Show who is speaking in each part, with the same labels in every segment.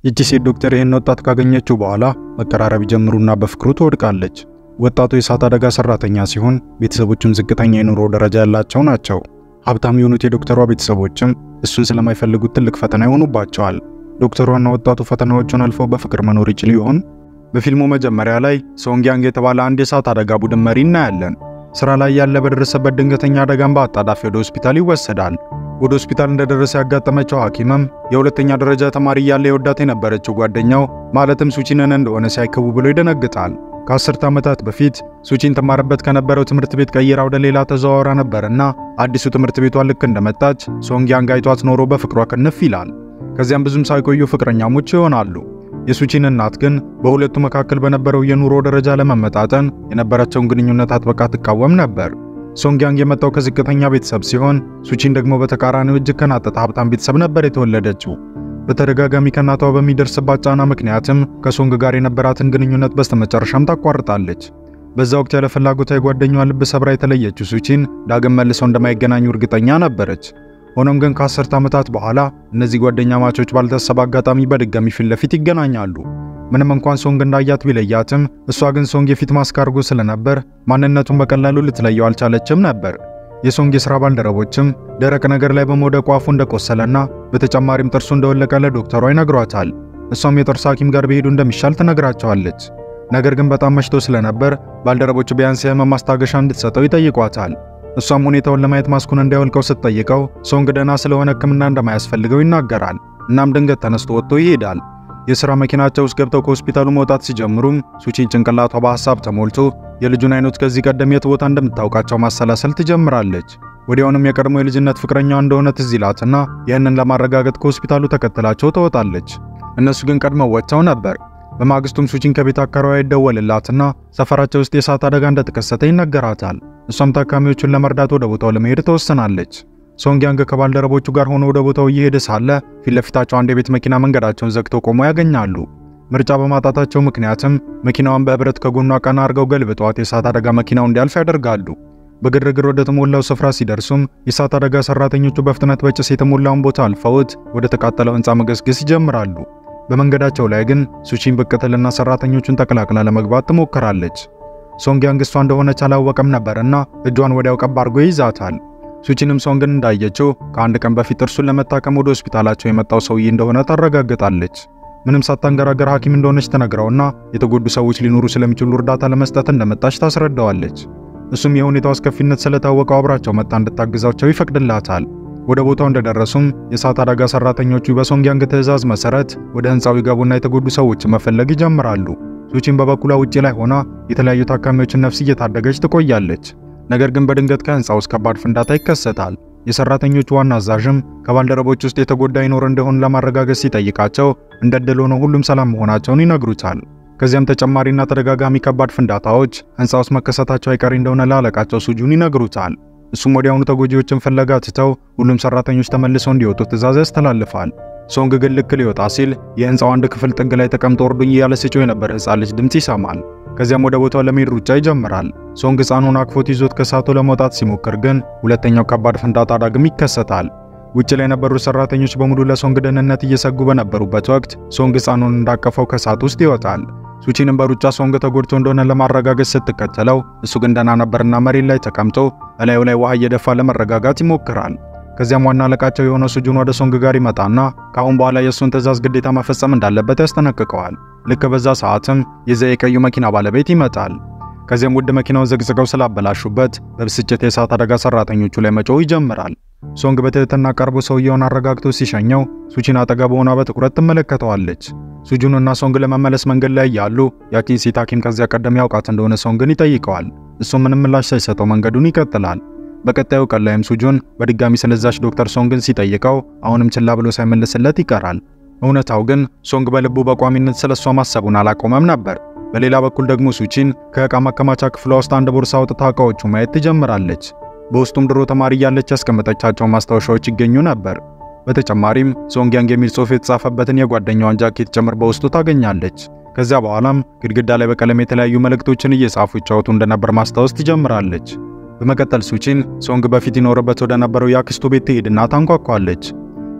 Speaker 1: ይቺ ሴት ዶክተር ይህን ወጣት ካገኘችው በኋላ መቀራረብ ይጀምሩና በፍቅሩ ትወድቃለች። ወጣቱ የእሳት አደጋ ሰራተኛ ሲሆን ቤተሰቦቹም ዝቅተኛ የኑሮ ደረጃ ያላቸው ናቸው። ሀብታም የሆኑት የዶክተሯ ቤተሰቦችም እሱን ስለማይፈልጉት ትልቅ ፈተና ይሆኑባቸዋል። ዶክተሯና ወጣቱ ፈተናዎቹን አልፈው በፍቅር መኖር ይችል ይሆን? በፊልሙ መጀመሪያ ላይ ሶንግያንግ የተባለ አንድ የእሳት አደጋ ቡድን መሪ እናያለን። ስራ ላይ ያለ በደረሰበት ድንገተኛ አደጋን በአጣዳፊ ወደ ሆስፒታል ይወሰዳል። ወደ ሆስፒታል እንደደረሰ ያጋጠመችው ሐኪምም የሁለተኛ ደረጃ ተማሪ እያለ የወዳት የነበረችው ጓደኛው ማለትም ሱቺንን እንደሆነ ሳይከቡ ብሎ ይደነግጣል። ከአስርተ ዓመታት በፊት ሱቺን ተማረበት ከነበረው ትምህርት ቤት ቀይራ ወደ ሌላ ተዘዋውራ ነበርና አዲሱ ትምህርት ቤቷ ልክ እንደመጣች ሶንግያንግ አይቷት ኖሮ በፍቅሯ ክንፍ ይላል። ከዚያም ብዙም ሳይቆዩ ፍቅረኛሞች ይሆናሉ። የሱቺን እናት ግን በሁለቱ መካከል በነበረው የኑሮ ደረጃ ለመመጣጠን የነበራቸውን ግንኙነት አጥብቃ ትቃወም ነበር። ሶንግያንግ የመጣው ከዝቅተኛ ቤተሰብ ሲሆን ሱቺን ደግሞ በተቃራኒው እጅግ ከናጠጠ ሀብታም ቤተሰብ ነበር የተወለደችው። በተደጋጋሚ ከእናቷ በሚደርስባት ጫና ምክንያትም ከሶንግ ጋር የነበራትን ግንኙነት በስተመጨረሻም ታቋርጣለች። በዛ ወቅት ያለ ፍላጎቷ የጓደኛዋ ልብ ሰብራ የተለየችው ሱቺን ዳግም መልሰው እንደማይገናኙ እርግጠኛ ነበረች። ሆኖም ግን ከአስርተ ዓመታት በኋላ እነዚህ ጓደኛ ማቾች ባልታሰበ አጋጣሚ በድጋሚ ፊት ለፊት ይገናኛሉ። ምንም እንኳን ሶንግ እንዳያት ቢለያትም እሷ ግን ሶንግ የፊት ማስክ አድርጎ ስለነበር ማንነቱን በቀላሉ ልትለየው አልቻለችም ነበር። የሶንግ የሥራ ባልደረቦችም ደረቅ ነገር ላይ በመውደቁ አፉ እንደቆሰለና በተጨማሪም ጥርሱ እንደወለቀ ለዶክተሯ ይነግሯታል። እሷም የጥርስ ሐኪም ጋር ቢሄዱ እንደሚሻል ትነግራቸዋለች። ነገር ግን በጣም መሽቶ ስለነበር ባልደረቦቹ ቢያንስ የህመም ማስታገሻ እንድትሰጠው ይጠይቋታል። እሷም ሁኔታውን ለማየት ማስኩን እንዲያወልቀው ስትጠይቀው ሶንግ ደህና ስለሆነ ሕክምና እንደማያስፈልገው ይናገራል። እናም ድንገት ተነስቶ ወጥቶ ይሄዳል። የሥራ መኪናቸው ውስጥ ገብተው ከሆስፒታሉ መውጣት ሲጀምሩም ሱቺን ጭንቅላቷ በሐሳብ ተሞልቶ የልጁን አይኖች ከዚህ ቀደም የት ቦታ እንደምታውቃቸው ማሰላሰል ትጀምራለች። ወዲያውንም የቀድሞ የልጅነት ፍቅረኛዋ እንደሆነ ትዝ ይላትና ይህንን ለማረጋገጥ ከሆስፒታሉ ተከትላቸው ትወጣለች። እነሱ ግን ቀድመው ወጥተው ነበር። በማግስቱም ሱቺን ከቤት አካባቢ ይደወልላትና ሰፈራቸው ውስጥ የእሳት አደጋ እንደተከሰተ ይነገራታል። እሷም ታካሚዎቹን ለመርዳት ወደ ቦታው ለመሄድ ትወስናለች። ሶንግያንግ ከባልደረቦቹ ጋር ሆኖ ወደ ቦታው እየሄደ ሳለ ፊት ለፊታቸው አንድ የቤት መኪና መንገዳቸውን ዘግተው ቆሞ ያገኛሉ። ምርጫ በማጣታቸው ምክንያትም መኪናዋን በህብረት ከጎኗ ቀና አድርገው ገልብጠዋት የእሳት አደጋ መኪናው እንዲያልፍ ያደርጋሉ። በግርግር ወደ ተሞላው ስፍራ ሲደርሱም የእሳት አደጋ ሰራተኞቹ በፍጥነት በጭስ የተሞላውን ቦታ አልፈውት ወደ ተቃጠለው ህንፃ መገስገስ ይጀምራሉ። በመንገዳቸው ላይ ግን ሱቺን ብቅ ትልና ሰራተኞቹን ተቀላቅላ ለመግባት ትሞክራለች። ሶንግያንግ እሷ እንደሆነች አላወቀም ነበርና እጇን ወዲያው ቀብ አድርጎ ይይዛታል። ሱቺንም ሶንግን እንዳየችው ከአንድ ቀን በፊት እርሱን ለመታከም ወደ ሆስፒታላቸው የመጣው ሰውዬ እንደሆነ ታረጋግጣለች። ምንም ሳታንገራገር ሐኪም እንደሆነች ተነግረውና የተጎዱ ሰዎች ሊኖሩ ስለሚችሉ እርዳታ ለመስጠት እንደመጣች ታስረዳዋለች። እሱም የሁኔታው አስከፊነት ስለታወቀው አብራቸው መጣ እንድታግዛቸው ይፈቅድላታል። ወደ ቦታው እንደደረሱም የእሳት አደጋ ሰራተኞቹ በሶንግያንግ ትዕዛዝ መሰረት ወደ ህንፃው ይገቡና የተጎዱ ሰዎችን መፈለግ ይጀምራሉ። ሱቺን በበኩሏ ውጪ ላይ ሆና የተለያዩ ታካሚዎችን ነፍስ እየታደገች ትቆያለች። ነገር ግን በድንገት ከህንፃ ውስጥ ከባድ ፍንዳታ ይከሰታል። የሰራተኞቹ ዋና አዛዥም ከባልደረቦች ውስጥ የተጎዳ ይኖር እንደሆን ለማረጋገጥ ሲጠይቃቸው እንደ ዕድል ሆኖ ሁሉም ሰላም መሆናቸውን ይነግሩታል። ከዚያም ተጨማሪና ተደጋጋሚ ከባድ ፍንዳታዎች ህንፃ ውስጥ መከሰታቸው አይቀሬ እንደሆነ ለአለቃቸው ሱጁን ይነግሩታል። እሱም ወዲያውኑ ተጎጂዎችን ፍለጋ ትተው ሁሉም ሰራተኞች ተመልሰው እንዲወጡ ትዕዛዝ ያስተላልፋል። ሶንግ ግን ልክ ሊወጣ ሲል የህንፃው አንድ ክፍል ጥግ ላይ ተቀምጦ እርዱኝ እያለ ሲጮህ የነበረ ህፃን ልጅ ድምፅ ይሰማል። ከዚያም ወደ ቦታው ለመሄድ ሩጫ ይጀምራል። ሶንግ ህፃኑን አቅፎት ይዞት ከሳቱ ለመውጣት ሲሞክር ግን ሁለተኛው ከባድ ፍንዳታ ዳግም ይከሰታል። ውጭ ላይ የነበሩ ሰራተኞች በሙሉ ለሶንግ ደህንነት እየሰጉ በነበሩበት ወቅት ሶንግ ህፃኑን እንዳቀፈው ከሳት ውስጥ ይወጣል። ሱቺንም በሩጫ ሶንግ ተጎድቶ እንደሆነ ለማረጋገጥ ስትከተለው እሱ ግን ደህና ነበርና መሬት ላይ ተቀምጦ እላዩ ላይ ውሃ እየደፋ ለመረጋጋት ይሞክራል። ከዚያም ዋና አለቃቸው የሆነው ሱጁን ወደ ሶንግ ጋር ይመጣና ከአሁን በኋላ የእሱን ትዕዛዝ ግዴታ መፈጸም እንዳለበት ያስጠነቅቀዋል። ልክ በዛ ሰዓትም የዛ የቀዩ መኪና ባለቤት ይመጣል። ከዚያም ውድ መኪናውን ዘግዝቀው ስላበላሹበት በብስጭት የእሳት አደጋ ሰራተኞቹ ላይ መጮህ ይጀምራል። ሶንግ በትህትና ቀርቦ ሰውየውን አረጋግቶ ሲሸኘው ሱቺን አጠገብ ሆና በትኩረት ትመለከተዋለች። ሱጁንና ሶንግ ለመመለስ መንገድ ላይ ያሉ ያቺን ሴት ሐኪም ከዚያ ቀደም ያውቃት እንደሆነ ሶንግን ይጠይቀዋል። እሱም ምንም ምላሽ ሳይሰጠው መንገዱን ይቀጥላል። በቀጣዩ ቀን ላይም ሱጁን በድጋሚ ስለዛች ዶክተር ሶንግን ሲጠይቀው አሁንም ችላ ብሎ ሳይመልስለት ይቀራል። እውነታው ግን ሶንግ በልቡ በቋሚነት ስለሷ ማሰቡን አላቆመም ነበር። በሌላ በኩል ደግሞ ሱቺን ከዕቃ ማከማቻ ክፍሏ ውስጥ አንድ ቦርሳ አውጥታ ዕቃዎቹ ማየት ትጀምራለች። በውስጡም ድሮ ተማሪ እያለች ያስቀመጠቻቸው ማስታወሻዎች ይገኙ ነበር። በተጨማሪም ሶንግያንግ የሚል ጽሑፍ የተጻፈበትን የጓደኛዋን ጃኬት ጭምር በውስጡ ታገኛለች። ከዚያ በኋላም ግድግዳ ላይ በቀለም የተለያዩ መልእክቶችን እየጻፉ ይጫወቱ እንደነበር ማስታወስ ትጀምራለች። በመቀጠል ሱቺን ሶንግ በፊት ይኖርበት ወደ ነበረው የአክስቱ ቤት ትሄድና ታንኳኳለች።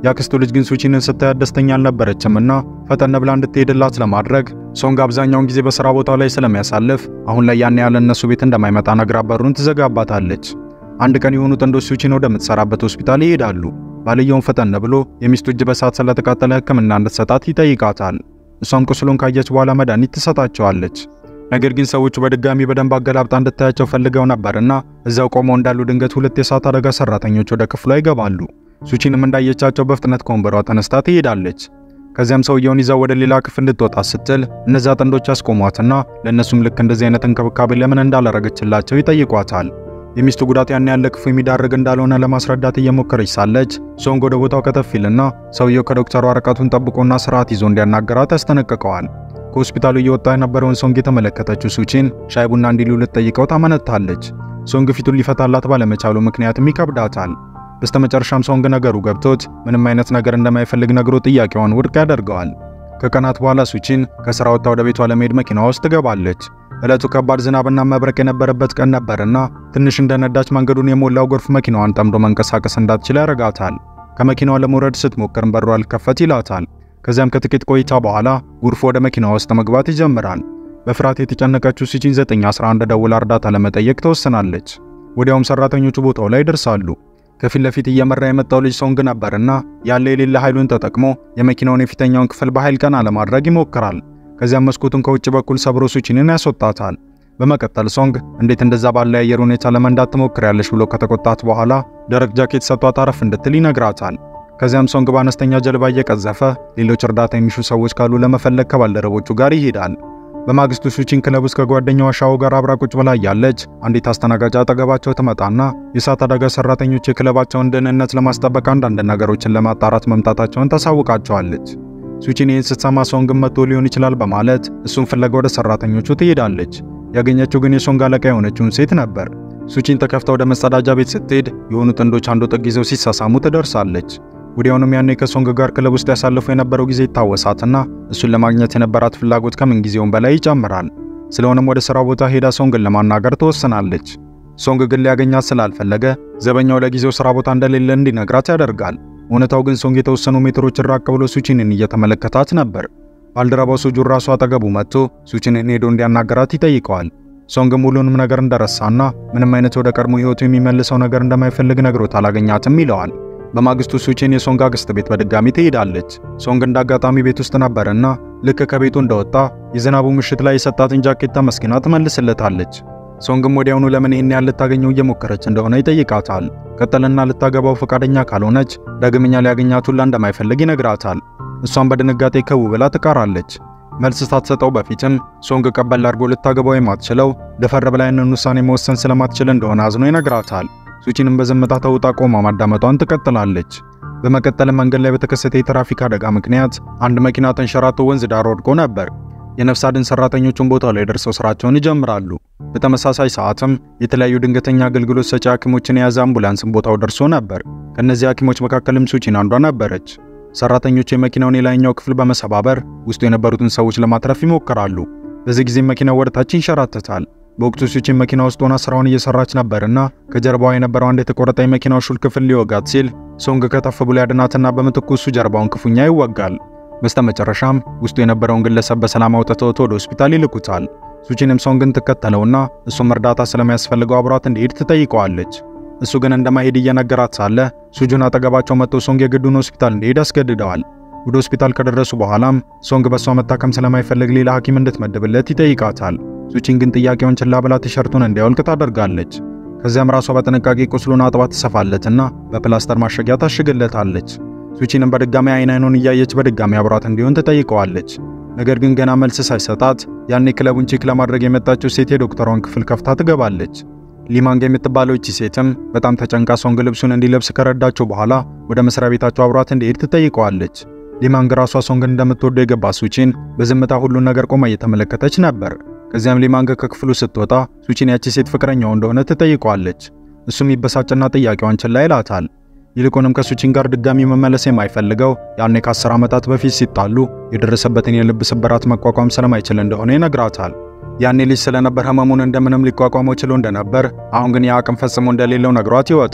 Speaker 1: የአክስቱ ልጅ ግን ሱቺንን ስታያት ደስተኛ አልነበረችም እና ፈጠን ብላ እንድትሄድላት ለማድረግ ሶንግ አብዛኛውን ጊዜ በሥራ ቦታው ላይ ስለሚያሳልፍ አሁን ላይ ያን ያለ እነሱ ቤት እንደማይመጣ ነግራ በሩን ትዘጋባታለች። አንድ ቀን የሆኑ ጥንዶች ሱቺን ወደምትሰራበት ሆስፒታል ይሄዳሉ። ባልየውን ፈጠን ብሎ የሚስቱ እጅ በሳት ስለተቃጠለ ሕክምና እንድትሰጣት ይጠይቃታል። እሷም ቁስሉን ካየች በኋላ መድኃኒት ትሰጣቸዋለች። ነገር ግን ሰዎቹ በድጋሚ በደንብ አገላብጣ እንድታያቸው ፈልገው ነበርና እዚያው ቆመው እንዳሉ ድንገት ሁለት የእሳት አደጋ ሰራተኞች ወደ ክፍሏ ይገባሉ። ሱቺንም እንዳየቻቸው በፍጥነት ከወንበሯ ተነስታ ትሄዳለች። ከዚያም ሰውየውን ይዛው ወደ ሌላ ክፍል እንድትወጣ ስትል እነዚያ ጥንዶች ያስቆሟትና ለእነሱም ልክ እንደዚህ አይነት እንክብካቤ ለምን እንዳላረገችላቸው ይጠይቋታል። የሚስቱ ጉዳት ያን ያለ ክፉ የሚዳርግ እንዳልሆነ ለማስረዳት እየሞከረች ሳለች ሶንግ ወደ ቦታው ከተፍ ይልና ሰውየው ከዶክተሩ ወረቀቱን ጠብቆና ስርዓት ይዞ እንዲያናገራት ያስጠነቅቀዋል። ከሆስፒታሉ እየወጣ የነበረውን ሶንግ የተመለከተችው ሱቺን ሻይ ቡና እንዲሉ ልትጠይቀው ታመነታለች። ሶንግ ፊቱን ሊፈታላት ባለመቻሉ ምክንያትም ይከብዳታል። በስተመጨረሻም ሶንግ ነገሩ ገብቶት ምንም አይነት ነገር እንደማይፈልግ ነግሮ ጥያቄዋን ውድቅ ያደርገዋል። ከቀናት በኋላ ሱቺን ከስራ ወጥታ ወደ ቤቷ ለመሄድ መኪና ውስጥ ትገባለች። ዕለቱ ከባድ ዝናብና መብረቅ የነበረበት ቀን ነበርና ትንሽ እንደነዳች መንገዱን የሞላው ጎርፍ መኪናዋን ጠምዶ መንቀሳቀስ እንዳትችል ያደርጋታል። ከመኪናዋ ለመውረድ ስትሞክርም በሩ አልከፈት ይላታል። ከዚያም ከጥቂት ቆይታ በኋላ ጎርፉ ወደ መኪናዋ ውስጥ መግባት ይጀምራል። በፍርሃት የተጨነቀችው ሱቺን 911 ደውላ እርዳታ ለመጠየቅ ተወስናለች። ወዲያውም ሰራተኞቹ ቦታው ላይ ይደርሳሉ። ከፊት ለፊት እየመራ የመጣው ልጅ ሶንግ ነበርና ያለ የሌለ ኃይሉን ተጠቅሞ የመኪናውን የፊተኛውን ክፍል በኃይል ቀና ለማድረግ ይሞክራል። ከዚያም መስኮቱን ከውጭ በኩል ሰብሮ ሱቺንን ያስወጣታል። በመቀጠል ሶንግ እንዴት እንደዛ ባለ የአየር ሁኔታ ለመንዳት ትሞክሪያለሽ ብሎ ከተቆጣት በኋላ ደረቅ ጃኬት ሰጥቷት አረፍ እንድትል ይነግራታል። ከዚያም ሶንግ በአነስተኛ ጀልባ እየቀዘፈ ሌሎች እርዳታ የሚሹ ሰዎች ካሉ ለመፈለግ ከባልደረቦቹ ጋር ይሄዳል። በማግስቱ ሱቺን ክለብ ውስጥ ከጓደኛዋ ሻው ጋር አብራ ቁጭ ብላ ያለች አንዲት አስተናጋጅ አጠገባቸው ትመጣና የእሳት አደጋ ሰራተኞች የክለባቸውን ደህንነት ለማስጠበቅ አንዳንድ ነገሮችን ለማጣራት መምጣታቸውን ታሳውቃቸዋለች። ሱቺን ይህን ስትሰማ ሶንግን መጥቶ ሊሆን ይችላል በማለት እሱን ፍለጋ ወደ ሰራተኞቹ ትሄዳለች። ያገኘችው ግን የሶንግ አለቃ የሆነችውን ሴት ነበር። ሱቺን ተከፍታ ወደ መጸዳጃ ቤት ስትሄድ የሆኑ ጥንዶች አንዱ ጥግ ይዘው ሲሳሳሙ ትደርሳለች። ወዲያውኑም ያኔ ከሶንግ ጋር ክለብ ውስጥ ያሳለፉ የነበረው ጊዜ ይታወሳትና እሱን ለማግኘት የነበራት ፍላጎት ከምን ጊዜውም በላይ ይጨምራል። ስለሆነም ወደ ስራ ቦታ ሄዳ ሶንግን ለማናገር ትወስናለች። ሶንግ ግን ሊያገኛት ስላልፈለገ ዘበኛው ለጊዜው ስራ ቦታ እንደሌለ እንዲነግራት ያደርጋል። እውነታው ግን ሶንግ የተወሰኑ ሜትሮችን ራቅ ብሎ ሱቺንን እየተመለከታት ነበር። ባልደረባው ሱጁን ራሱ አጠገቡ መጥቶ ሱቺንን ሄዶ እንዲያናገራት ይጠይቀዋል። ሶንግም ሁሉንም ነገር እንደረሳና ምንም አይነት ወደ ቀድሞ ህይወቱ የሚመልሰው ነገር እንደማይፈልግ ነግሮት አላገኛትም ይለዋል። በማግስቱ ሱቺን የሶንግ አክስት ቤት በድጋሚ ትሄዳለች። ሶንግ እንዳጋጣሚ ቤት ውስጥ ነበርና ልክ ከቤቱ እንደወጣ የዝናቡ ምሽት ላይ የሰጣትን ጃኬት ተመስግና ትመልስለታለች። ሶንግም ወዲያውኑ ለምን ይህን ያህል ልታገኘው እየሞከረች እንደሆነ ይጠይቃታል። ቀጠልና ልታገባው ፈቃደኛ ካልሆነች ዳግመኛ ሊያገኛት ሁላ እንደማይፈልግ ይነግራታል። እሷም በድንጋጤ ከው ብላ ትቃራለች። መልስ ሳትሰጠው በፊትም ሶንግ ቀበል አድርጎ ልታገባው የማትችለው ደፈር ብላ ያንን ውሳኔ መወሰን ስለማትችል እንደሆነ አዝኖ ይነግራታል። ሱቺንም በዝምታ ተውጣ ቆማ ማዳመጧን ትቀጥላለች። በመቀጠልም መንገድ ላይ በተከሰተ የትራፊክ አደጋ ምክንያት አንድ መኪና ተንሸራቶ ወንዝ ዳር ወድቆ ነበር። የነፍስ አድን ሰራተኞቹን ቦታው ላይ ደርሰው ስራቸውን ይጀምራሉ። በተመሳሳይ ሰዓትም የተለያዩ ድንገተኛ አገልግሎት ሰጪ ሐኪሞችን የያዘ አምቡላንስን ቦታው ደርሶ ነበር። ከእነዚህ ሐኪሞች መካከልም ሱቺን አንዷ ነበረች። ሰራተኞቹ የመኪናውን የላይኛው ክፍል በመሰባበር ውስጡ የነበሩትን ሰዎች ለማትረፍ ይሞክራሉ። በዚህ ጊዜ መኪናው ወደታች ይንሸራተታል። በወቅቱ ሱቺን መኪና ውስጥ ሆና ስራውን እየሰራች ነበርና ከጀርባዋ የነበረው አንድ የተቆረጠ የመኪናው ሹል ክፍል ሊወጋት ሲል ሶንግ ከተፍ ብሎ ያድናትና በምትኩ እሱ ጀርባውን ክፉኛ ይወጋል። በስተመጨረሻም ውስጡ የነበረውን ግለሰብ በሰላም አውጥተውት ወደ ሆስፒታል ይልኩታል። ሱቺንም ሶንግን ትከተለውና እሱም እርዳታ ስለሚያስፈልገው አብሯት እንዲሄድ ትጠይቀዋለች። እሱ ግን እንደማይሄድ እየነገራት ሳለ ሱጁን አጠገባቸው መጥቶ ሶንግ የግዱን ሆስፒታል እንዲሄድ ያስገድደዋል። ወደ ሆስፒታል ከደረሱ በኋላም ሶንግ በሷ መታከም ስለማይፈልግ ሌላ ሐኪም እንድትመድብለት ይጠይቃታል። ሱቺን ግን ጥያቄውን ችላ ብላ ቲሸርቱን እንዲያወልቅ ታደርጋለች። ከዚያም ራሷ በጥንቃቄ ቁስሉን አጥባ ትሰፋለትና በፕላስተር ማሸጊያ ታሽግለታለች። ሱቺንም በድጋሚ አይን አይኑን እያየች በድጋሚ አብሯት እንዲሆን ትጠይቀዋለች። ነገር ግን ገና መልስ ሳይሰጣት ያኔ ክለቡን ቼክ ለማድረግ የመጣችው ሴት የዶክተሯን ክፍል ከፍታ ትገባለች። ሊማንግ የምትባለው እቺ ሴትም በጣም ተጨንቃ ሶንግ ልብሱን እንዲለብስ ከረዳቸው በኋላ ወደ መስሪያ ቤታቸው አብሯት እንዲሄድ ትጠይቀዋለች። ሊማንግ ራሷ ሶንግን እንደምትወደው የገባ ሱቺን በዝምታ ሁሉን ነገር ቆማ እየተመለከተች ነበር። ከዚያም ሊማንግ ከክፍሉ ስትወጣ ሱቺን ያቺ ሴት ፍቅረኛው እንደሆነ ትጠይቀዋለች። እሱም ይበሳጭና ጥያቄዋን ችላ ይላታል። ይልቁንም ከሱቺን ጋር ድጋሚ መመለስ የማይፈልገው ያኔ ከአስር ዓመታት በፊት ሲጣሉ የደረሰበትን የልብ ስብራት መቋቋም ስለማይችል እንደሆነ ይነግራታል። ያኔ ልጅ ስለነበር ህመሙን እንደምንም ሊቋቋመው ችሎ እንደነበር፣ አሁን ግን የአቅም ፈጽሞ እንደሌለው ነግሯት ይወጣል።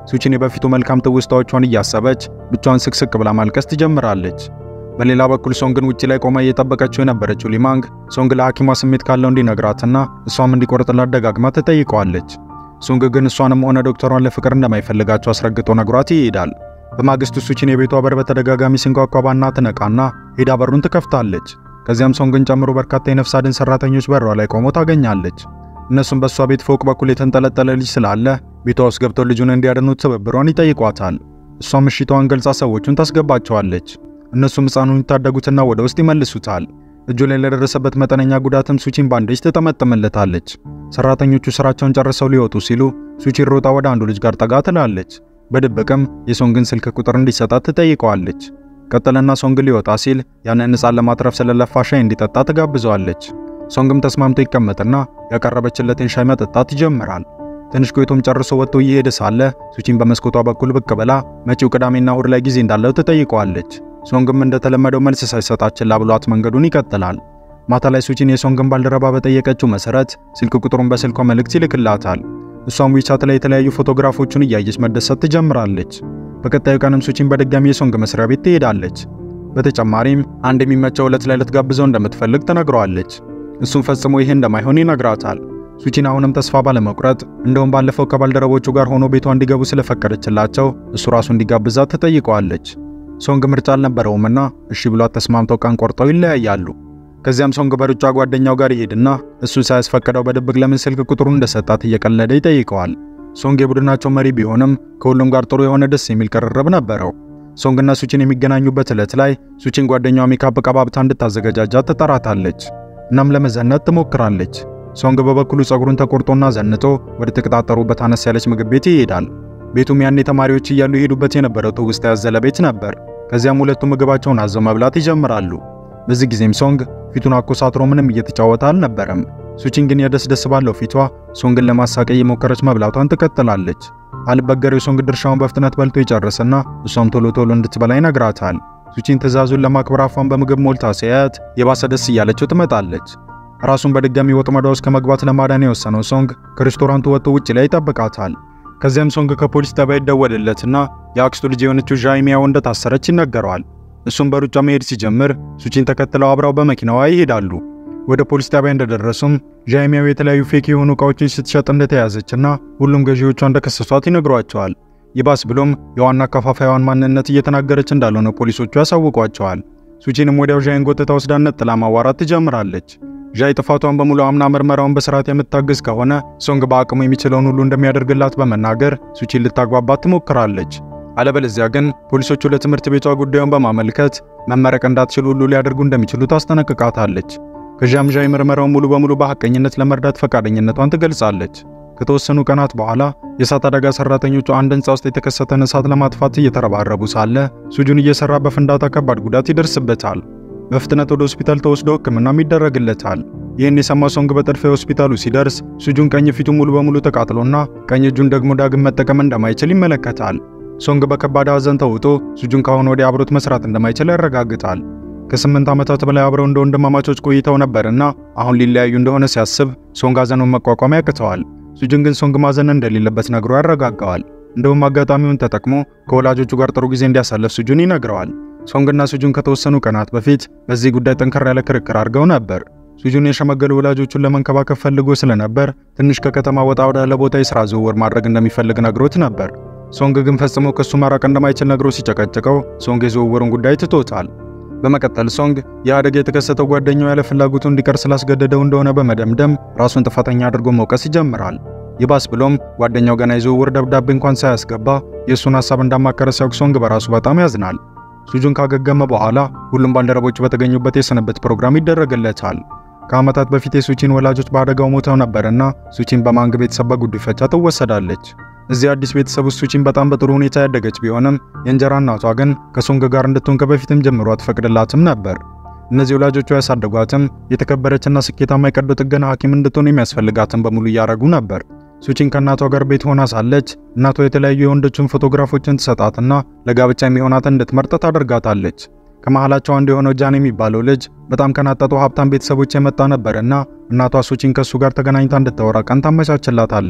Speaker 1: ሱቺን የበፊቱ መልካም ትውስታዎቿን እያሰበች ብቻዋን ስቅስቅ ብላ ማልቀስ ትጀምራለች። በሌላ በኩል ሶንግን ውጪ ላይ ቆማ እየጠበቀችው የነበረችው ሊማንግ ሶንግ ለሐኪሟ ስሜት ካለው እንዲነግራትና እሷም እንዲቆርጥላት ደጋግማ ትጠይቀዋለች። ሶንግ ግን እሷንም ሆነ ዶክተሯን ለፍቅር እንደማይፈልጋቸው አስረግጦ ነግሯት ይሄዳል። በማግስቱ ሱቺን የቤቷ በር በተደጋጋሚ ሲንኳኳ ባና ትነቃና ሄዳ በሩን ትከፍታለች። ከዚያም ሶንግን ጨምሮ በርካታ የነፍስ አድን ሰራተኞች በሯ ላይ ቆመው ታገኛለች። እነሱም በእሷ ቤት ፎቅ በኩል የተንጠለጠለ ልጅ ስላለ ቤቷ ውስጥ ገብተው ልጁን እንዲያድኑት ትብብሯን ይጠይቋታል። እሷም እሽታዋን ገልጻ ሰዎቹን ታስገባቸዋለች። እነሱም ሕፃኑን ይታደጉትና ወደ ውስጥ ይመልሱታል። እጁ ላይ ለደረሰበት መጠነኛ ጉዳትም ሱቺን ባንዴጅ ትጠመጥምለታለች። ሰራተኞቹ ስራቸውን ጨርሰው ሊወጡ ሲሉ ሱቺን ሮጣ ወደ አንዱ ልጅ ጋር ጠጋ ትላለች። በድብቅም የሶንግን ስልክ ቁጥር እንዲሰጣት ትጠይቀዋለች። ቀጠለና ሶንግ ሊወጣ ሲል ያንን ሕፃን ለማትረፍ ስለለፋ ሻይ እንዲጠጣ ትጋብዘዋለች። ሶንግም ተስማምቶ ይቀመጥና ያቀረበችለትን ሻይ መጠጣት ይጀምራል። ትንሽ ቆይቶም ጨርሶ ወጥቶ እየሄደ ሳለ ሱቺን በመስኮቷ በኩል ብቅ ብላ መጪው ቅዳሜና እሁድ ላይ ጊዜ እንዳለው ትጠይቀዋለች። ሶንግም እንደተለመደው መልስ ሳይሰጣት ችላ ብሏት መንገዱን ይቀጥላል። ማታ ላይ ሱቺን የሶንግን ባልደረባ በጠየቀችው መሰረት ስልክ ቁጥሩን በስልኳ መልእክት ይልክላታል። እሷም ዊቻት ላይ የተለያዩ ፎቶግራፎቹን እያየች መደሰት ትጀምራለች። በቀጣዩ ቀንም ሱቺን በድጋሚ የሶንግ መስሪያ ቤት ትሄዳለች። በተጨማሪም አንድ የሚመቸው ዕለት ላይ ልትጋብዘው እንደምትፈልግ ትነግረዋለች። እሱም ፈጽሞ ይሄ እንደማይሆን ይነግራታል። ሱቺን አሁንም ተስፋ ባለመቁረጥ እንደውም ባለፈው ከባልደረቦቹ ጋር ሆኖ ቤቷ እንዲገቡ ስለፈቀደችላቸው እሱ ራሱ እንዲጋብዛት ትጠይቀዋለች። ሶንግ ምርጫ አልነበረውምና እሺ ብሏት ተስማምተው ቀን ቆርጠው ይለያያሉ። ከዚያም ሶንግ በሩጫ ጓደኛው ጋር ይሄድና እሱ ሳያስፈቅደው በድብቅ ለምን ስልክ ቁጥሩን እንደሰጣት እየቀለደ ይጠይቀዋል። ሶንግ የቡድናቸው መሪ ቢሆንም ከሁሉም ጋር ጥሩ የሆነ ደስ የሚል ቅርርብ ነበረው። ሶንግና ሱቺን የሚገናኙበት ዕለት ላይ ሱቺን ጓደኛዋ ሜካፕ ቀባብታ እንድታዘገጃጃት ትጠራታለች። እናም ለመዘነጥ ትሞክራለች። ሶንግ በበኩሉ ጸጉሩን ተቆርጦና ዘንጦ ወደ ተቀጣጠሩበት አነስ ያለች ምግብ ቤት ይሄዳል። ቤቱም ያኔ ተማሪዎች እያሉ የሄዱበት የነበረው ትውስታ ያዘለ ቤት ነበር። ከዚያም ሁለቱ ምግባቸውን አዘው መብላት ይጀምራሉ። በዚህ ጊዜም ሶንግ ፊቱን አኮሳትሮ ምንም እየተጫወተ አልነበረም። ሱቺን ግን የደስ ደስ ባለው ፊቷ ሶንግን ለማሳቀይ የሞከረች መብላቷን ትቀጥላለች። አልበገሬው ሶንግ ድርሻውን በፍጥነት በልቶ ይጨርስና እሷም ቶሎ ቶሎ እንድትበላ ይነግራታል። ሱቺን ትዕዛዙን ለማክበር አፏን በምግብ ሞልታ ሲያያት የባሰ ደስ እያለችው ትመጣለች። ራሱን በድጋሚ ወጥመዷ ውስጥ ከመግባት ለማዳን የወሰነው ሶንግ ከሬስቶራንቱ ወጥቶ ውጭ ላይ ይጠብቃታል። ከዚያም ሶንግ ከፖሊስ ጣቢያ ይደወልለትና የአክስቱ ልጅ የሆነችው ዣይሚያው እንደታሰረች ይነገረዋል። እሱም በሩጫ መሄድ ሲጀምር ሱቺን ተከትለው አብረው በመኪናዋ ይሄዳሉ። ወደ ፖሊስ ጣቢያ እንደደረሱም ዣይሚያው የተለያዩ ፌክ የሆኑ እቃዎችን ስትሸጥ እንደተያዘችና ሁሉም ገዢዎቿ እንደከሰሷት ይነግሯቸዋል። ይባስ ብሎም የዋና አከፋፋይዋን ማንነት እየተናገረች እንዳልሆነ ፖሊሶቹ ያሳውቋቸዋል። ሱቺንም ወዲያው ዣይን ጎትታ ወስዳ ነጥላ ማዋራት ትጀምራለች። ዣይ ጥፋቷን በሙሉ አምና ምርመራውን በስርዓት የምታግዝ ከሆነ ሶንግ በአቅሙ የሚችለውን ሁሉ እንደሚያደርግላት በመናገር ሱቺን ልታግባባት ትሞክራለች። አለበለዚያ ግን ፖሊሶቹ ለትምህርት ቤቷ ጉዳዩን በማመልከት መመረቅ እንዳትችል ሁሉ ሊያደርጉ እንደሚችሉ ታስጠነቅቃታለች። ከዚያም ዣይ ምርመራውን ሙሉ በሙሉ በሐቀኝነት ለመርዳት ፈቃደኝነቷን ትገልጻለች። ከተወሰኑ ቀናት በኋላ የእሳት አደጋ ሰራተኞቹ አንድ ህንፃ ውስጥ የተከሰተን እሳት ለማጥፋት እየተረባረቡ ሳለ ሱጁን እየሰራ በፍንዳታ ከባድ ጉዳት ይደርስበታል። በፍጥነት ወደ ሆስፒታል ተወስዶ ሕክምናም ይደረግለታል። ይህን የሰማ ሶንግ በጥድፊያ ሆስፒታሉ ሲደርስ ሱጁን ቀኝ ፊቱ ሙሉ በሙሉ ተቃጥሎና ቀኝ እጁን ደግሞ ዳግም መጠቀም እንደማይችል ይመለከታል። ሶንግ በከባድ ሐዘን ተውጦ ሱጁን ካሁን ወዲያ አብሮት መስራት እንደማይችል ያረጋግጣል። ከስምንት ዓመታት በላይ አብረው እንደ ወንድማማቾች ቆይተው ነበርና አሁን ሊለያዩ እንደሆነ ሲያስብ ሶንግ ሐዘኑን መቋቋም ያቅተዋል። ሱጁን ግን ሶንግ ማዘን እንደሌለበት ነግሮ ያረጋጋዋል። እንደውም አጋጣሚውን ተጠቅሞ ከወላጆቹ ጋር ጥሩ ጊዜ እንዲያሳለፍ ሱጁን ይነግረዋል። ሶንግና ሱጁን ከተወሰኑ ቀናት በፊት በዚህ ጉዳይ ጠንከር ያለ ክርክር አድርገው ነበር። ሱጁን የሸመገሉ ወላጆቹን ለመንከባከብ ፈልጎ ስለነበር ትንሽ ከከተማ ወጣ ወዳለ ቦታ የሥራ ዝውውር ማድረግ እንደሚፈልግ ነግሮት ነበር። ሶንግ ግን ፈጽሞ ከሱ ማራቅ እንደማይችል ነግሮ ሲጨቀጭቀው ሶንግ የዝውውሩን ጉዳይ ትቶታል። በመቀጠል ሶንግ የአደጋ የተከሰተው ጓደኛው ያለ ፍላጎቱ እንዲቀር ስላስገደደው እንደሆነ በመደምደም ራሱን ጥፋተኛ አድርጎ መውቀስ ይጀምራል። ይባስ ብሎም ጓደኛው ገና የዝውውር ደብዳቤ እንኳን ሳያስገባ የእሱን ሐሳብ እንዳማከረ ሲያውቅ ሶንግ በራሱ በጣም ያዝናል። ሱጁን ካገገመ በኋላ ሁሉም ባልደረቦቹ በተገኙበት የስንብት ፕሮግራም ይደረግለታል። ከዓመታት በፊት የሱቺን ወላጆች በአደጋው ሞተው ነበርና ሱቺን በማንግ ቤተሰብ በጉዲፈቻ ትወሰዳለች። እዚህ አዲስ ቤተሰብ ውስጥ ሱቺን በጣም በጥሩ ሁኔታ ያደገች ቢሆንም የእንጀራ እናቷ ግን ከሶንግ ጋር እንድትሆን ከበፊትም ጀምሮ አትፈቅድላትም ነበር። እነዚህ ወላጆቿ ያሳደጓትም የተከበረችና ስኬታማ የቀዶ ጥገና ሐኪም እንድትሆን የሚያስፈልጋትን በሙሉ እያረጉ ነበር። ሱቺን ከእናቷ ጋር ቤት ሆና ሳለች እናቷ የተለያዩ የወንዶችን ፎቶግራፎችን ትሰጣትና ለጋብቻ የሚሆናትን እንድትመርጥ ታደርጋታለች። ከመሃላቸው አንዱ የሆነው ጃን የሚባለው ልጅ በጣም ከናጠጡ ሀብታም ቤተሰቦች የመጣ ነበርና እናቷ ሱቺን ከሱ ጋር ተገናኝታ እንድታወራ ቀን ታመቻችላታለች።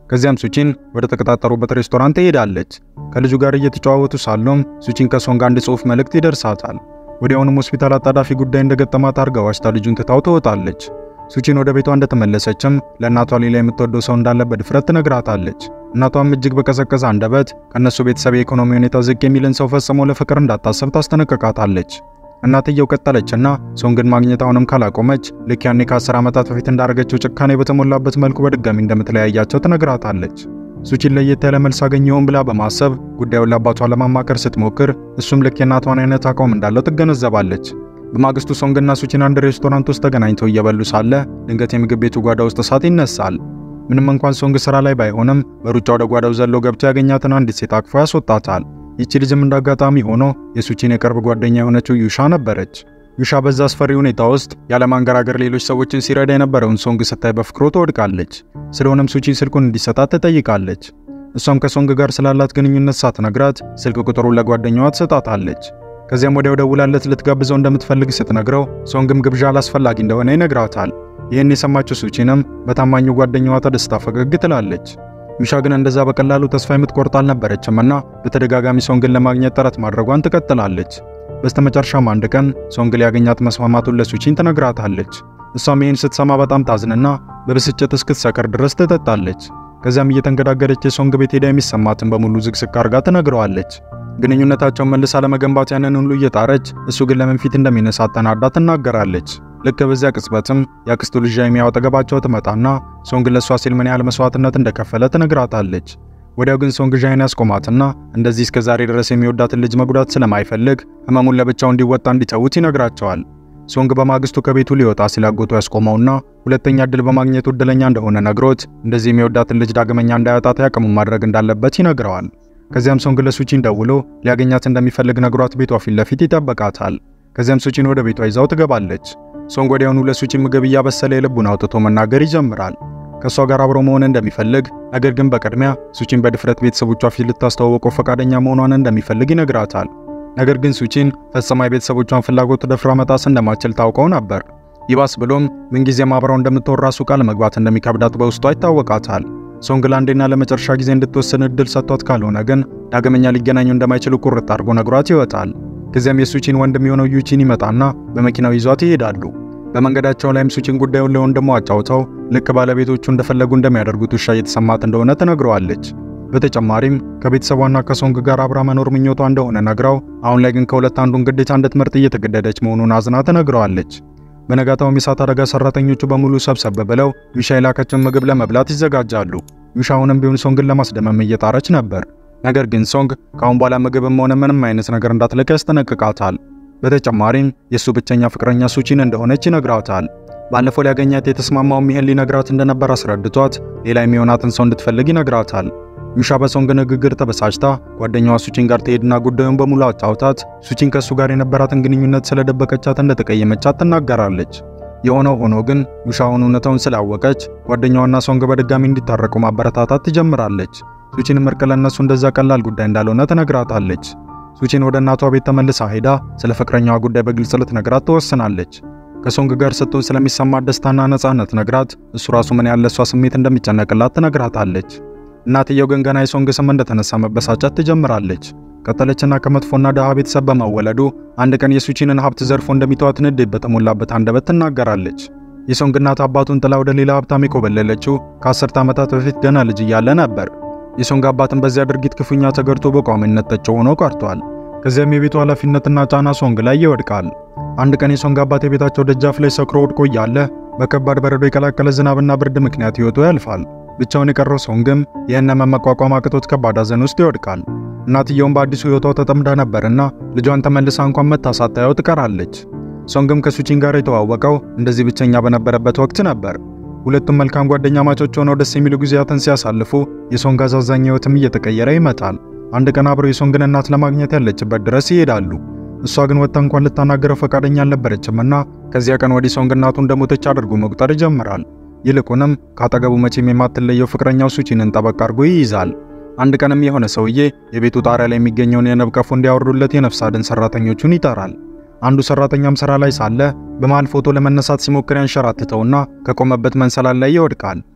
Speaker 1: ከዚያም ሱቺን ወደ ተቀጣጠሩበት ሬስቶራንት ትሄዳለች። ከልጁ ጋር እየተጨዋወቱ ሳሉም ሱቺን ከሶንግ አንድ ጽሑፍ መልእክት ይደርሳታል። ወዲያውኑም ሆስፒታል አጣዳፊ ጉዳይ እንደገጠማት አርጋ ዋሽታ ልጁን ትታው ትወጣለች። ሱቺን ወደ ቤቷ እንደተመለሰችም ለእናቷ ሌላ የምትወደው ሰው እንዳለ በድፍረት ትነግራታለች። እናቷም እጅግ በቀዘቀዘ አንደበት ከእነሱ ቤተሰብ የኢኮኖሚ ሁኔታ ዝቅ የሚልን ሰው ፈጽሞ ለፍቅር እንዳታሰብ ታስጠነቅቃታለች። እናትየው ቀጠለችና ሶንግን ማግኘት አሁንም ካላቆመች ልክ ያኔ ከ10 ዓመታት በፊት እንዳደረገችው ጭካኔ በተሞላበት መልኩ በድጋሚ እንደምትለያያቸው ትነግራታለች። ሱቺን ለየት ያለ መልስ አገኘውን ብላ በማሰብ ጉዳዩን ለአባቷ ለማማከር ስትሞክር እሱም ልክ የእናቷን አይነት አቋም እንዳለው ትገነዘባለች። በማግስቱ ሶንግና ሱቺን አንድ ሬስቶራንት ውስጥ ተገናኝተው እየበሉ ሳለ ድንገት የምግብ ቤቱ ጓዳ ውስጥ እሳት ይነሳል። ምንም እንኳን ሶንግ ስራ ላይ ባይሆንም በሩጫ ወደ ጓዳው ዘሎ ገብቶ ያገኛትን አንዲት ሴት አቅፎ ያስወጣታል። ይቺ ልጅም እንዳጋጣሚ ሆኖ የሱቺን የቅርብ ጓደኛ የሆነችው ዩሻ ነበረች። ዩሻ በዛ አስፈሪ ሁኔታ ውስጥ ያለማንገራገር ሌሎች ሰዎችን ሲረዳ የነበረውን ሶንግ ስታይ በፍቅሩ ትወድቃለች። ስለሆነም ሱቺን ስልኩን እንዲሰጣት ትጠይቃለች። እሷም ከሶንግ ጋር ስላላት ግንኙነት ሳትነግራት ስልክ ቁጥሩን ለጓደኛዋ ትሰጣታለች። ከዚያም ወዲያው ደውላለት ልትጋብዘው እንደምትፈልግ ስትነግረው ሶንግም ግብዣ አላስፈላጊ እንደሆነ ይነግራታል። ይህን የሰማችው ሱቺንም በታማኙ ጓደኛዋ ተደስታ ፈገግ ትላለች። ዩሻ ግን እንደዛ በቀላሉ ተስፋ የምትቆርጥ አልነበረችም እና በተደጋጋሚ ሶንግን ለማግኘት ጥረት ማድረጓን ትቀጥላለች። በስተመጨረሻም አንድ ቀን ሶንግ ሊያገኛት መስማማቱን ለሱቺን ትነግራታለች። እሷም ይህን ስትሰማ በጣም ታዝንና በብስጭት እስክትሰከር ድረስ ትጠጣለች። ከዚያም እየተንገዳገደች የሶንግ ቤት ሄዳ የሚሰማትን በሙሉ ዝግዝግ አርጋ ትነግረዋለች። ግንኙነታቸውን መልሳ ለመገንባት ያንን ሁሉ እየጣረች እሱ ግን ለምን ፊት እንደሚነሳት ተናዳ ትናገራለች። ልክ በዚያ ቅጽበትም የአክስቱ ልጅ የሚያው አጠገባቸው ትመጣና ሶንግ ለሷ ሲል ምን ያህል መስዋዕትነት እንደከፈለ ትነግራታለች። ወዲያው ግን ሶንግ ዣይን ያስቆማትና እንደዚህ እስከ ዛሬ ድረስ የሚወዳትን ልጅ መጉዳት ስለማይፈልግ ህመሙን ለብቻው እንዲወጣ እንዲተዉት ይነግራቸዋል። ሶንግ በማግስቱ ከቤቱ ሊወጣ ሲላጎቱ ያስቆመውና ሁለተኛ እድል በማግኘቱ እድለኛ እንደሆነ ነግሮት እንደዚህ የሚወዳትን ልጅ ዳግመኛ እንዳያጣት ያቅሙን ማድረግ እንዳለበት ይነግረዋል። ከዚያም ሶንግ ለሱቺን ደውሎ ሊያገኛት እንደሚፈልግ ነግሯት ቤቷ ፊት ለፊት ይጠበቃታል። ከዚያም ሱቺን ወደ ቤቷ ይዛው ትገባለች። ሶንግ ወዲያውኑ ለሱቺን ምግብ እያበሰለ የልቡን አውጥቶ መናገር ይጀምራል። ከእሷ ጋር አብሮ መሆን እንደሚፈልግ ነገር ግን በቅድሚያ ሱቺን በድፍረት ቤተሰቦቿ ፊት ልታስተዋወቀው ፈቃደኛ መሆኗን እንደሚፈልግ ይነግራታል። ነገር ግን ሱቺን ፈጽማ የቤተሰቦቿን ፍላጎት ደፍራ መጣስ እንደማትችል ታውቀው ነበር። ይባስ ብሎም ምንጊዜም አብረው እንደምትወር ራሱ ቃል መግባት እንደሚከብዳት በውስጧ ይታወቃታል። ሶንግ ለአንዴና ለመጨረሻ ጊዜ እንድትወስን እድል ሰጥቷት ካልሆነ ግን ዳግመኛ ሊገናኙ እንደማይችሉ ቁርጥ አድርጎ ነግሯት ይወጣል። ከዚያም የሱቺን ወንድም የሆነው ዩቺን ይመጣና በመኪናው ይዟት ይሄዳሉ። በመንገዳቸው ላይም ሱቺን ጉዳዩን ለወንድሟ አጫውተው ልክ ባለቤቶቹ እንደፈለጉ እንደሚያደርጉት ውሻ እየተሰማት እንደሆነ ትነግረዋለች። በተጨማሪም ከቤተሰቧና ከሶንግ ጋር አብራ መኖር ምኞቷ እንደሆነ ነግራው አሁን ላይ ግን ከሁለት አንዱን ግዴታ እንድትመርጥ እየተገደደች መሆኑን አዝና ትነግረዋለች። በነጋታውም የእሳት አደጋ ሰራተኞቹ በሙሉ ሰብሰብ ብለው ዩሻ የላከችውን ምግብ ለመብላት ይዘጋጃሉ። ዩሻ አሁንም ቢሆን ሶንግን ለማስደመም እየጣረች ነበር። ነገር ግን ሶንግ ከአሁን በኋላ ምግብም ሆነ ምንም አይነት ነገር እንዳትልክ ያስጠነቅቃታል። በተጨማሪም የእሱ ብቸኛ ፍቅረኛ ሱቺን እንደሆነች ይነግራታል። ባለፈው ሊያገኛት የተስማማውም ይህን ሊነግራት እንደነበር አስረድቷት ሌላ የሚሆናትን ሰው እንድትፈልግ ይነግራታል። ዩሻ በሶንግ ንግግር ተበሳጭታ ጓደኛዋ ሱቺን ጋር ትሄድና ጉዳዩን በሙሉ አጫውታት ሱቺን ከእሱ ጋር የነበራትን ግንኙነት ስለደበቀቻት እንደተቀየመቻት ትናገራለች። የሆነው ሆኖ ግን ዩሻ አሁን እውነታውን ስላወቀች ጓደኛዋና ሶንግ በድጋሚ እንዲታረቁ ማበረታታት ትጀምራለች። ሱቺንም እርቅ ለእነሱ እንደዛ ቀላል ጉዳይ እንዳልሆነ ትነግራታለች። ሱቺን ወደ እናቷ ቤት ተመልሳ ሄዳ ስለ ፍቅረኛዋ ጉዳይ በግልጽ ልትነግራት ትወስናለች። ከሶንግ ጋር ስትሆን ስለሚሰማት ደስታና ነፃነት ነግራት እሱ ራሱ ምን ያለ እሷ ስሜት እንደሚጨነቅላት ትነግራታለች። እናትየው ግን ገና የሶንግ ስም እንደተነሳ መበሳጨት ትጀምራለች። ቀጠለችና ከመጥፎና ደሃ ቤተሰብ በመወለዱ አንድ ቀን የሱቺንን ሀብት ዘርፎ እንደሚተዋት ንዴት በተሞላበት አንደበት ትናገራለች። የሶንግ እናት አባቱን ጥላ ወደ ሌላ ሀብታም የኮበለለችው ከአስርተ ዓመታት በፊት ገና ልጅ እያለ ነበር። የሶንግ አባትን በዚያ ድርጊት ክፉኛ ተገርቶ በቋሚነት ጠጭ ሆኖ ቀርቷል። ከዚያም የቤቱ ኃላፊነትና ጫና ሶንግ ላይ ይወድቃል። አንድ ቀን የሶንግ አባት የቤታቸው ደጃፍ ላይ ሰክሮ ወድቆ እያለ በከባድ በረዶ የቀላቀለ ዝናብና ብርድ ምክንያት ሕይወቱ ያልፋል። ብቻውን የቀረው ሶንግም ይህን መቋቋም አቅቶት ከባድ ሐዘን ውስጥ ይወድቃል። እናትየውም በአዲሱ ሕይወቷ ተጠምዳ ነበርና ልጇን ተመልሳ እንኳን መታ ሳታየው ትቀራለች። ሶንግም ከሱቺን ጋር የተዋወቀው እንደዚህ ብቸኛ በነበረበት ወቅት ነበር። ሁለቱም መልካም ጓደኛ ማቾች ሆነው ደስ የሚሉ ጊዜያትን ሲያሳልፉ የሶንግ አሳዛኝ ሕይወትም እየተቀየረ ይመጣል። አንድ ቀን አብረው የሶንግን እናት ለማግኘት ያለችበት ድረስ ይሄዳሉ። እሷ ግን ወጥታ እንኳን ልታናገረው ፈቃደኛ አልነበረችምና ከዚያ ቀን ወዲህ ሶንግ እናቱ እንደሞተች አድርጎ መቁጠር ይጀምራል። ይልቁንም ካጠገቡ መቼም የማትለየው ፍቅረኛው ሱቺንን ጠበቅ አድርጎ ይይዛል። አንድ ቀንም የሆነ ሰውዬ የቤቱ ጣሪያ ላይ የሚገኘውን የንብ ቀፎ እንዲያወርዱለት የነፍስ አድን ሰራተኞቹን ይጠራል። አንዱ ሰራተኛም ስራ ላይ ሳለ በመሃል ፎቶ ለመነሳት ሲሞክር ያንሸራትተውና ከቆመበት መንሰላል ላይ ይወድቃል።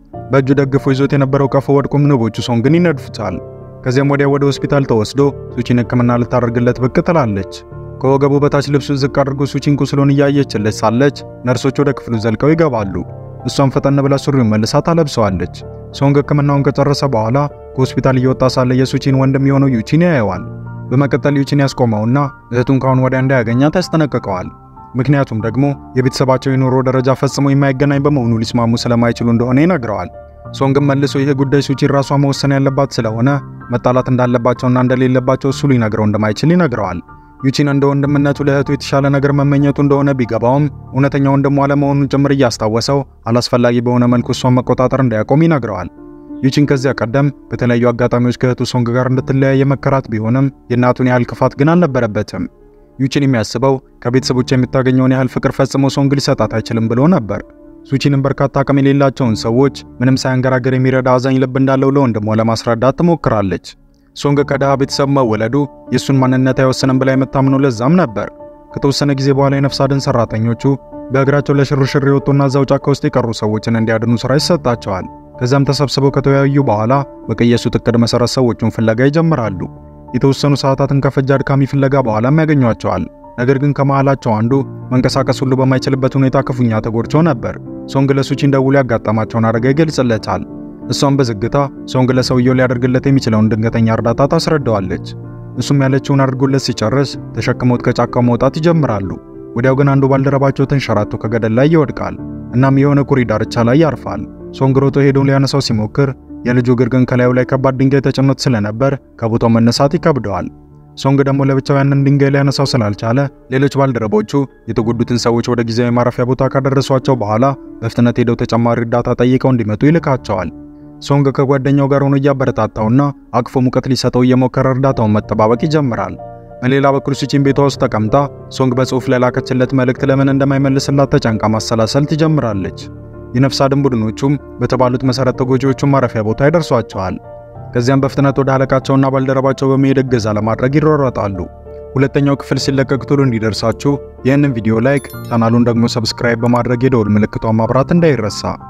Speaker 1: በእጁ ደግፎ ይዞት የነበረው ቀፎ ወድቆም ንቦቹ ሶንግን ይነድፉታል። ከዚያም ወዲያ ወደ ሆስፒታል ተወስዶ ሱቺን ሕክምና ልታደርግለት ብቅ ትላለች። ከወገቡ በታች ልብሱን ዝቅ አድርጎ ሱቺን ቁስሉን እያየችለት ሳለች ነርሶች ወደ ክፍሉ ዘልቀው ይገባሉ። እሷም ፈጠን ብላ ሱሪውን መልሳ ታለብሰዋለች። ሶንግ ሕክምናውን ከጨረሰ በኋላ ከሆስፒታል እየወጣ ሳለ የሱቺን ወንድም የሆነው ዩቺን ያየዋል። በመቀጠል ዩቺን ያስቆመውና እህቱን ካሁን ወዲያ እንዳያገኛት ያስጠነቅቀዋል። ምክንያቱም ደግሞ የቤተሰባቸው የኑሮ ደረጃ ፈጽሞ የማይገናኝ በመሆኑ ሊስማሙ ስለማይችሉ እንደሆነ ይነግረዋል። ሶንግም መልሶ ይህ ጉዳይ ሱቺን ራሷ መወሰን ያለባት ስለሆነ መጣላት እንዳለባቸውና እንደሌለባቸው እሱ ሊነግረው እንደማይችል ይነግረዋል። ዩቺን እንደ ወንድምነቱ ለእህቱ የተሻለ ነገር መመኘቱ እንደሆነ ቢገባውም እውነተኛ ወንድሟ አለመሆኑን ጭምር እያስታወሰው አላስፈላጊ በሆነ መልኩ እሷን መቆጣጠር እንዳያቆም ይነግረዋል። ዩቺን ከዚያ ቀደም በተለያዩ አጋጣሚዎች ከእህቱ ሶንግ ጋር እንድትለያይ የመከራት ቢሆንም የእናቱን ያህል ክፋት ግን አልነበረበትም። ዩቺን የሚያስበው ከቤተሰቦች የምታገኘውን ያህል ፍቅር ፈጽሞ ሶንግ ሊሰጣት አይችልም ብሎ ነበር። ሱቺንም በርካታ አቅም የሌላቸውን ሰዎች ምንም ሳያንገራገር የሚረዳ አዛኝ ልብ እንዳለው ለወንድሟ ለማስረዳት ትሞክራለች። ሶንግ ከድሃ ቤተሰብ መወለዱ የእሱን ማንነት አይወስንም ብላ የምታምነው ለዛም ነበር። ከተወሰነ ጊዜ በኋላ የነፍስ አድን ሰራተኞቹ በእግራቸው ለሽርሽር የወጡና እዛው ጫካ ውስጥ የቀሩ ሰዎችን እንዲያድኑ ስራ ይሰጣቸዋል። ከዚያም ተሰብስበው ከተወያዩ በኋላ በቀየሱት እቅድ መሰረት ሰዎቹን ፍለጋ ይጀምራሉ። የተወሰኑ ሰዓታትን ከፈጀ አድካሚ ፍለጋ በኋላም ያገኟቸዋል። ነገር ግን ከመሃላቸው አንዱ መንቀሳቀስ ሁሉ በማይችልበት ሁኔታ ክፉኛ ተጎድቶ ነበር። ሶንግ ለሱቺን ደውሎ ያጋጠማቸውን አደጋ ይገልጽለታል። እሷም በዝግታ ሶንግ ለሰውየው ሊያደርግለት የሚችለውን ድንገተኛ እርዳታ ታስረዳዋለች። እሱም ያለችውን አድርጎለት ሲጨርስ ተሸክመውት ከጫካው መውጣት ይጀምራሉ። ወዲያው ግን አንዱ ባልደረባቸው ተንሸራቶ ከገደል ላይ ይወድቃል። እናም የሆነ ኩሬ ዳርቻ ላይ ያርፋል። ሶንግ ሮጦ ሄዶ ሊያነሳው ሲሞክር የልጁ እግር ግን ከላዩ ላይ ከባድ ድንጋይ ተጭኖት ስለነበር ከቦታው መነሳት ይከብደዋል። ሶንግ ደግሞ ለብቻው ያንን ድንጋይ ሊያነሳው ስላልቻለ ሌሎች ባልደረቦቹ የተጎዱትን ሰዎች ወደ ጊዜያዊ ማረፊያ ቦታ ካደረሷቸው በኋላ በፍጥነት ሄደው ተጨማሪ እርዳታ ጠይቀው እንዲመጡ ይልካቸዋል። ሶንግ ከጓደኛው ጋር ሆኖ እያበረታታውና አቅፎ ሙቀት ሊሰጠው እየሞከረ እርዳታውን መጠባበቅ ይጀምራል። በሌላ በኩል ሱቺን ቤቷ ውስጥ ተቀምጣ ሶንግ በጽሑፍ ለላከችለት መልእክት ለምን እንደማይመልስላት ተጨንቃ ማሰላሰል ትጀምራለች። የነፍስ አድን ቡድኖቹም በተባሉት መሰረት ተጎጂዎቹን ማረፊያ ቦታ ይደርሷቸዋል። ከዚያም በፍጥነት ወደ አለቃቸውና ባልደረባቸው በመሄድ እገዛ ለማድረግ ይሯሯጣሉ። ሁለተኛው ክፍል ሲለቀቅ ቶሎ እንዲደርሳችሁ ይህንን ቪዲዮ ላይክ፣ ቻናሉን ደግሞ ሰብስክራይብ በማድረግ የደውል ምልክቷን ማብራት እንዳይረሳ።